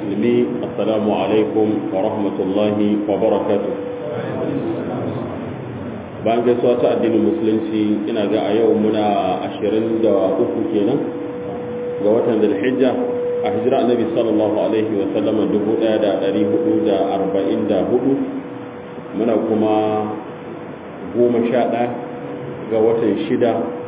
musulmi assalamu alaikum wa rahmatullahi wa barakatuh bayan gaisuwa ta addinin musulunci ina ga a yau muna ashirin da uku kenan ga watan zulhijja a hijira annabi sallallahu alaihi wa sallama dubu ɗaya da ɗari hudu da arba'in da hudu muna kuma goma sha ɗaya ga watan shida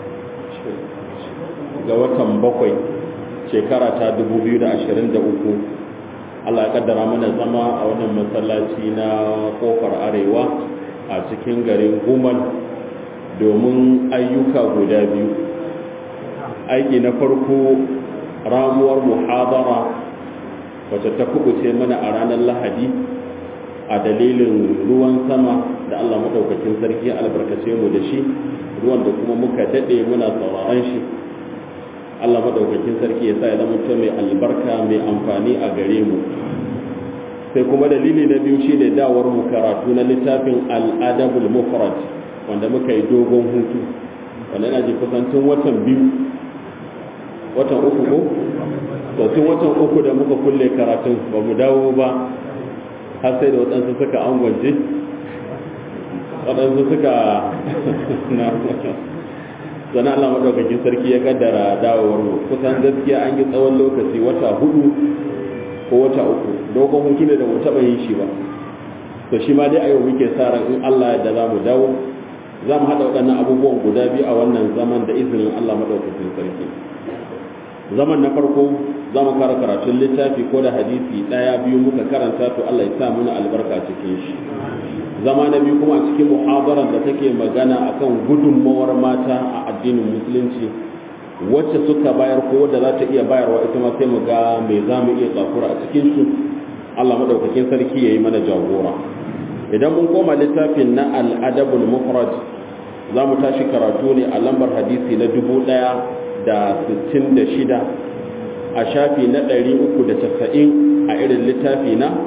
ga watan bakwai shekara ta 2023 Allah ya kaddara mana zama a wannan masallaci na kofar arewa a cikin garin gumal domin ayyuka guda biyu aiki na farko ramuwar muhadara wacce ta kubuce mana a ranar lahadi a dalilin ruwan sama da Allah maɗaukakin sarki albarkace mu da shi ruwan da kuma muka daɗe muna sauraron shi Allah madaukakin sarki ya sa ya zama mai albarka mai amfani a gare mu sai kuma dalili na biyu shine dawar mu karatu na littafin al-adabul mufrad wanda muka yi dogon hutu wanda ina ji kusan tun watan biyu watan uku ko to tun watan uku da muka kulle karatun ba mu dawo ba har sai da waɗansu suka angwance waɗansu suka na sannan Allah maɗaukakin sarki ya kaddara dawowar mu kusan gaskiya an yi tsawon lokaci wata hudu ko wata uku dogon hutu ne da mu taɓa yin shi ba to shi ma dai a yau muke sa ran in Allah da za mu dawo za mu haɗa waɗannan abubuwan guda biyu a wannan zaman da izinin Allah maɗaukakin sarki zaman na farko za mu kara karatun littafi ko da hadisi ɗaya biyu muka karanta to Allah ya sa mana albarka cikin shi zama na biyu kuma a cikin muhabarar da take magana akan gudunmawar mata a addinin musulunci wacce suka bayar ko wadda za ta iya bayarwa ita ma sai mu ga me za mu iya tsakura a cikin su Allah madaukakin sarki yayi mana jagora idan mun koma littafin na al-adabul mufrad za mu tashi karatu ne a lambar hadisi na dubu ɗaya da sittin da shida a shafi na ɗari uku da casa'in a irin littafi na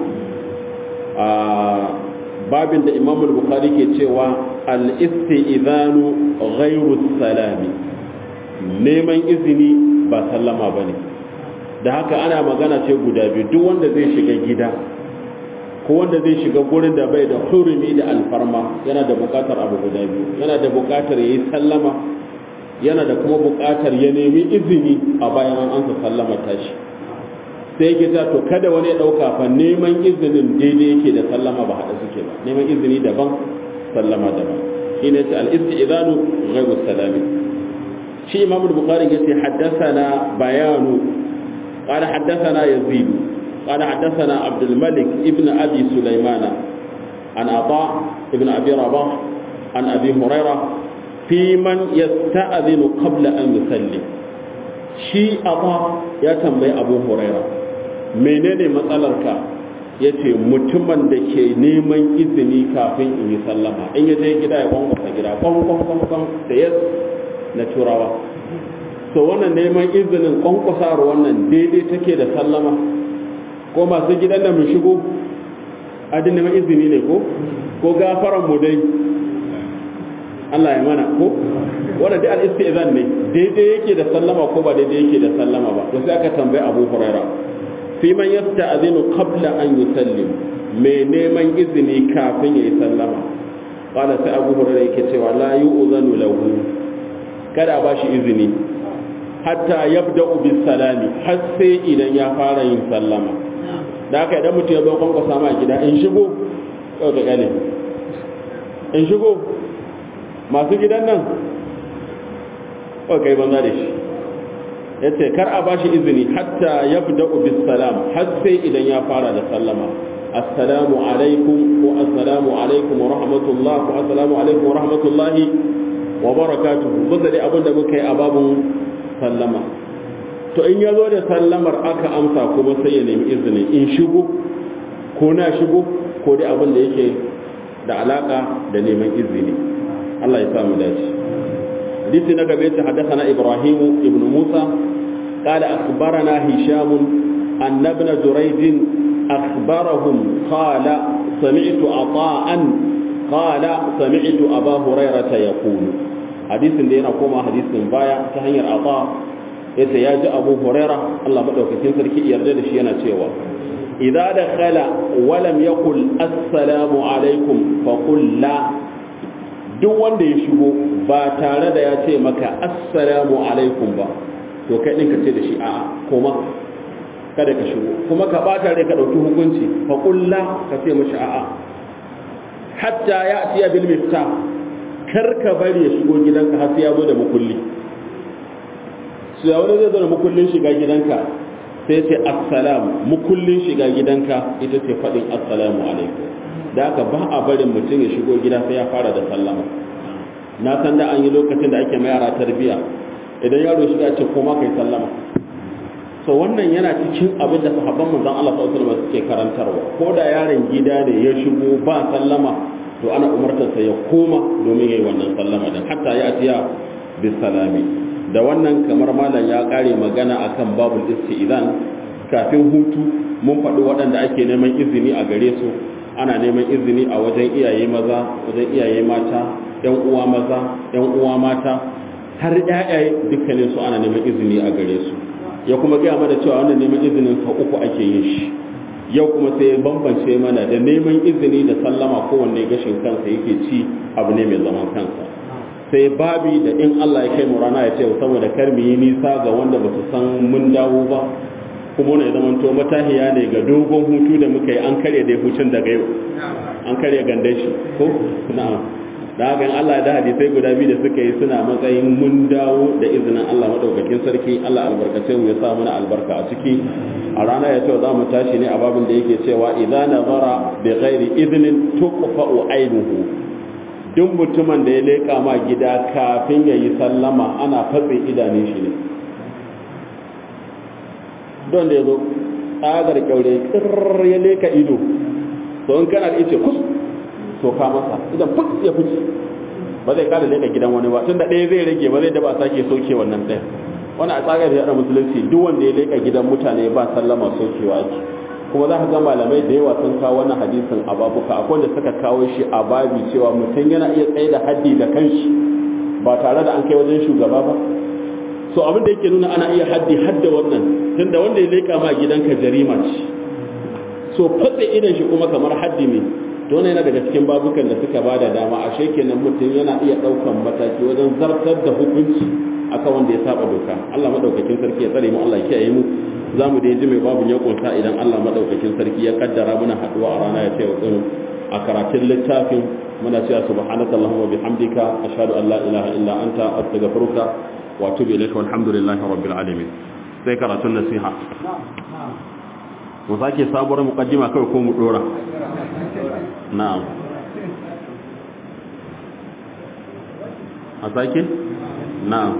babin da imam bukhari ke cewa al-isti'zanu ghairu salami neman izini ba sallama bane da haka ana magana ce guda biyu duk wanda zai shiga gida ko wanda zai shiga gurin da bai da hurumi da alfarma yana da bukatar abu guda biyu yana da bukatar yayi sallama yana da kuma bukatar ya nemi izini a bayan an ansa sallama tashi sai yake ta to kada wani ya dauka fa neman izinin daidai yake da sallama ba hada suke ba neman izini daban sallama daban shine ta al-istizanu ghayru salami shi imam al-bukhari yace haddathana bayanu قال حدثنا يزيد قال حدثنا عبد الملك ابن ابي سليمان عن عطاء ابن ابي رباح عن ابي هريره في من يستأذن قبل ان يسلم shi aba ya tambayi abu huraira menene matsalarka ya ce mutumin da ke neman izini kafin in yi sallama in ya je gida ya kwankwasa gida kwankwankwankwan da ya na turawa so wannan neman izinin kwankwasar wannan daidai take da sallama ko masu gidan da mu shigo adin neman izini ne ko ko gafaran mu dai Allah ya mana ko wanda dai al-istizan ne daidai yake da sallama ko ba daidai yake da sallama ba to sai aka tambaye Abu Huraira fi man yasta'zinu qabla an yusallim me neman izini kafin yayi sallama qala sai Abu Huraira yake cewa la yu'zanu lahu kada ba shi izini hatta yabda'u bis salami har sai idan ya fara yin sallama da haka idan mutum ya zo kwankwasa ma gida in shigo yau da gane in shigo masu gidan nan kai banza da shi ya ce kar a bashi izini hatta ya fi bis salam har sai idan ya fara da sallama assalamu alaikum ko assalamu alaikum wa rahmatullah ko assalamu alaikum wa rahmatullahi wa barakatuhu bisa dai abin da muka yi a babun sallama to in ya zo da sallamar aka amsa kuma sai ya nemi izini in shigo ko na shigo ko dai abin da yake da alaka da neman izini Allah ya samu dace hadisi na gaba yace haddathana Ibrahim ibn Musa قال أخبرنا هشام أن ابن جريج أخبرهم قال سمعت عطاء قال سمعت أبا هريرة يقول حديث دينا كما حديث بايا تهنير عطاء yace ya ji abu huraira Allah madaukakin sarki yarda da shi yana cewa idza dakhala wa lam yaqul assalamu alaikum fa qul la duk wanda ya shigo ba tare da ya ce maka assalamu alaikum ba to kai din ka ce da shi a'a koma kada ka shigo kuma ka bata rai ka dauki hukunci fa qul la ka ce mishi a'a hatta ya'ti bil miftah kar ka bari ya shigo gidanka har sai ya zo da mukulli su ya wani zai zo da mukullin shiga gidanka sai ce assalamu mukullin shiga gidanka ita ce faɗin assalamu alaikum da aka ba a barin mutum ya shigo gida sai ya fara da sallama na san da an yi lokacin da ake ma yara tarbiya idan yaro shiga ce koma kai sallama so wannan yana cikin abin da sahabban manzon Allah sallallahu alaihi wasallam suke karantarwa ko da yaron gida ne ya shigo ba sallama to ana umartarsa ya koma domin yayi wannan sallama din hatta ya atiya bis salami da wannan kamar malam ya kare magana akan babul isti'zan kafin hutu mun faɗi waɗanda ake neman izini a gare su ana neman izini a wajen iyaye maza wajen iyaye mata yan uwa maza yan uwa mata har ƴaƴaye dukkanin su ana neman izini a gare su ya kuma gaya mana cewa wannan neman izinin sa uku ake yin shi yau kuma sai bambance mana da neman izini da sallama kowanne gashin kansa yake ci abu ne mai zaman kansa sai babi da in Allah ya kai mu rana ya ce saboda kar mu yi nisa ga wanda ba su san mun dawo ba kuma ne zaman to matahiya ne ga dogon hutu da muka yi an karya dai hutun daga yau an karya gandan shi ko na'am da haka in Allah da hadisai guda biyu da suka yi suna matsayin mun dawo da izinin Allah madaukakin sarki Allah albarkace mu ya sa mana albarka a ciki a rana ya ce za mu tashi ne a babin da yake cewa idza nazara bi ghairi idnin tuqfa'u ainuhu duk mutumin da ya leƙa ma gida kafin ya yi sallama ana fatse idanun shi ne don da ya zo tsagar kyaure kirr ya leƙa ido to in kana da ice kus to ka masa idan fuk ya fice ba zai kada leƙa gidan wani ba tunda ɗaya zai rage ba zai daba sake soke wannan ɗaya wani a tsagar da musulunci duk wanda ya leƙa gidan mutane ba sallama sokewa ake kuma za ka ga malamai da yawa sun kawo wannan hadisin a babuka akwai wanda suka kawo shi a babi cewa mutum yana iya tsaye da haddi da kanshi ba tare da an kai wajen shugaba ba so abin da yake nuna ana iya haddi hadda wannan tunda wanda ya leka ma gidanka jarima ce so fatse idan shi kuma kamar haddi ne to wannan yana daga cikin babukan da suka bada dama ashe kenan mutum yana iya daukan mataki wajen zartar da hukunci akan wanda ya saba doka Allah madaukakin sarki ya tsare mu Allah ya kiyaye mu za mu dai ji mai babu ya kunsa idan Allah madaukakin sarki ya kaddara muna haduwa a rana ya ce wa a karatun littafin muna cewa subhanaka allahumma bihamdika ashhadu an la ilaha illa anta astaghfiruka wa atubu ilayka walhamdulillahi rabbil alamin sai karatun nasiha mu sake sabuwar muqaddima kai ko mu dora na'am a sake na'am